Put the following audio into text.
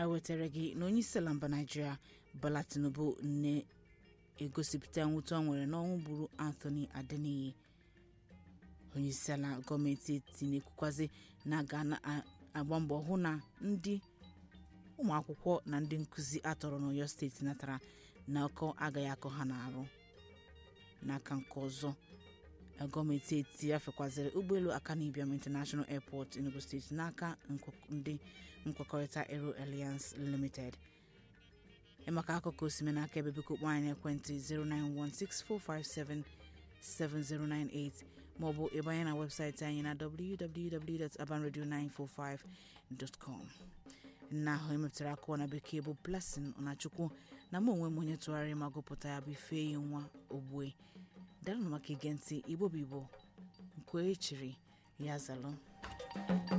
anyị wetara gị na onye isi ala mba naijiria Bola Tinubu na-egosipụta mwute ọ nwere n'ọnwụ gburu Anthony Adeniyi onye isi ala gọọmenti etiti na-ekwukwazi na a ga-agba mbọ hụ na ndị ụmụ akwụkwọ na ndị nkụzi atọrọ n'Ọyọ steeti natara na ọkọ agaghị akọ ha n'arụ n'aka nke ọzọ gọọmenti etiti afekwaziri ụgbọelu Akanibiam International Airport Enugu steeti n'aka ndị nkwekọrịta Aero Alliance Limited maka akụkọ osime n'aka ebe biko kpọọ anyị n'ekwentị 09164577098 maọbụ ịbanye na webụsaịtị anyị na www.abanradio945.com nna ahụ emepụtara akụwa na bekee bụ Blessing Ọnachukwu na mụ onwe m onye tụgharịrị ma gụpụta ya bụ Ifeyi nwa Ogbue dalụ maka ige ntị Igbo bụ Igbo nkwe echiri ya zalụ